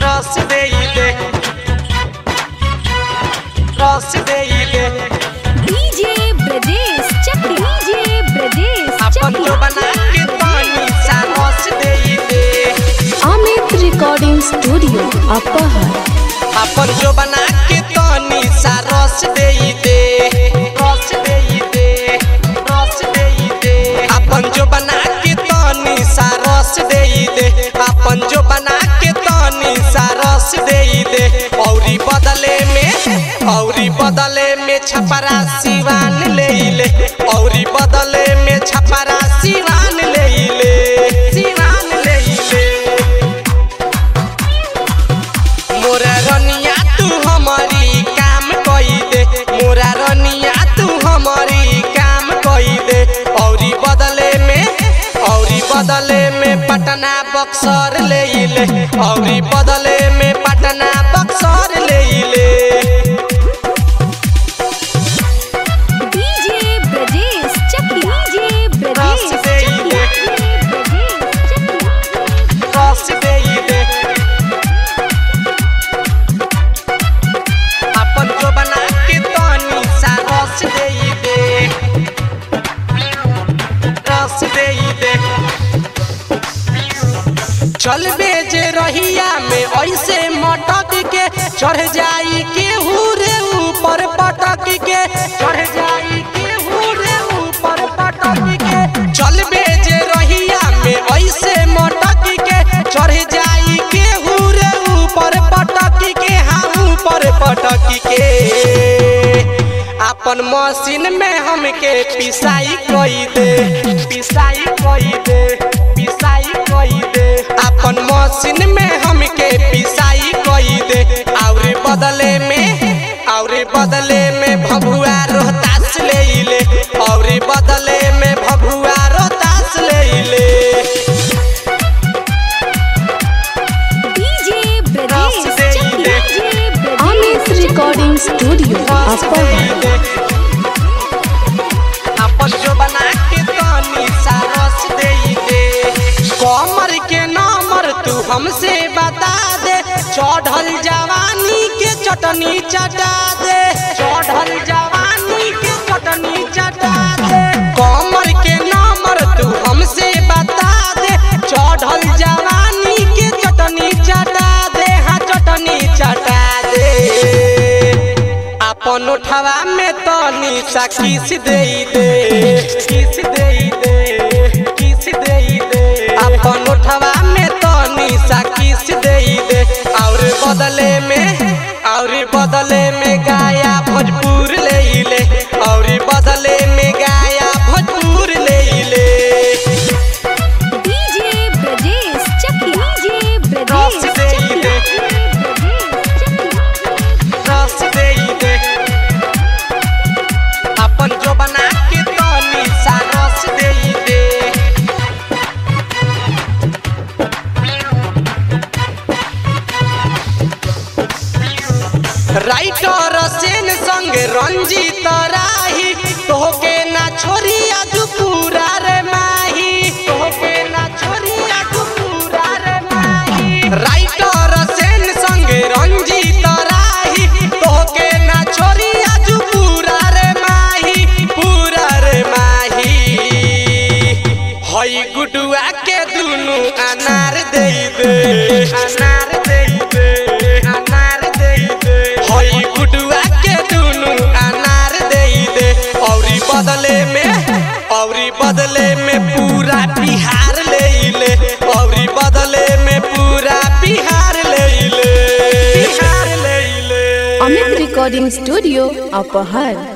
रस देई दे रस देई दे डीजे ब्रजेश चक डीजे ब्रजेश अपन जो बना के पानी सा रस देई दे अमित रिकॉर्डिंग स्टूडियो अपहर अपन जो बना के पानी सा रस देई दे रस देई दे रस देई दे अपन जो बना के पानी सा रस देई दे अपन जो बना के पानी सा रस देई दे औरी बदले में औरी बदले में छपरा सिवान ले ले औरी बदले में छपरा सिवान ले ले सिवान ले ले मोरा रनिया तू हमारी काम कई दे मोरा रनिया तू हमारी काम कई दे औरी बदले में औरी बदले में पटना बक्सर ले ले औरी बदले में पटना बक्सर ले ले डीजे ब्रजेश चक डीजे ब्रजेश रस देई दे। रस देई दे अपन जो बना के तनी सा रस देई दे रस देई दे चल बेजे रहिया में ऐसे मटक के चढ़ जाई के रे ऊपर पटक के चढ़ जाई के रे ऊपर पटक के चल बेजे रहिया में ऐसे मटक के चढ़ जाई के रे ऊपर पटक के हाँ ऊपर पटक के अपन मशीन में हमके पिसाई कोई दे पिसाई कोई दे पिसाई कोई दे अपन मशीन में हमके पिसाई कोई दे और बदले में और बदले में भभुआ रोहतास ले ले और बदले में भभुआ रोहतास ले ले डीजे ब्रजेश रस देई चक दे। DJ Brajesh Amit recording studio अपहर अपन जो बना के तनी सा रस देई दे कमर के नंबर तू हमसे बता दे चढ़ल जवानी के चटनी चटा दे चढ़ल जवानी के चटनी चटा दे कमर के नंबर तू हमसे बता दे चढ़ल जवानी के चटनी चटा दे हाँ चटनी चटा दे अपन उठवा में तनी सा किस दे दे किस दे दे किस दे दे अपन उठवा में तनी सा किस दे दे और बदले में और बदले में गाया भोजपुर ले ले और बदले में गाया भोजपुर ले ले डीजे ब्रजेश चक डीजे ब्रजेश रस देई दे। रस दे दे अपन जो बना के तनी सा रस दे दे राइटर सेन संग रंजीत राही तोहके ना छोरी आज पूरा रे माही तोहके ना छोरी आज पूरा रे माही राइटर सेन संग रंजीत राही तोहके ना छोरी आज पूरा रे माही पूरा रे माही हई गुडुआ के दुनु अनार दे दे अनार दे दे अनार दे दे हई गुडुआ के दुनु अनार दे दे औरी बदले में औरी बदले में पूरा बिहार ले ले औरी बदले में पूरा बिहार ले ले बिहार ले ले अमित रिकॉर्डिंग स्टूडियो अपहर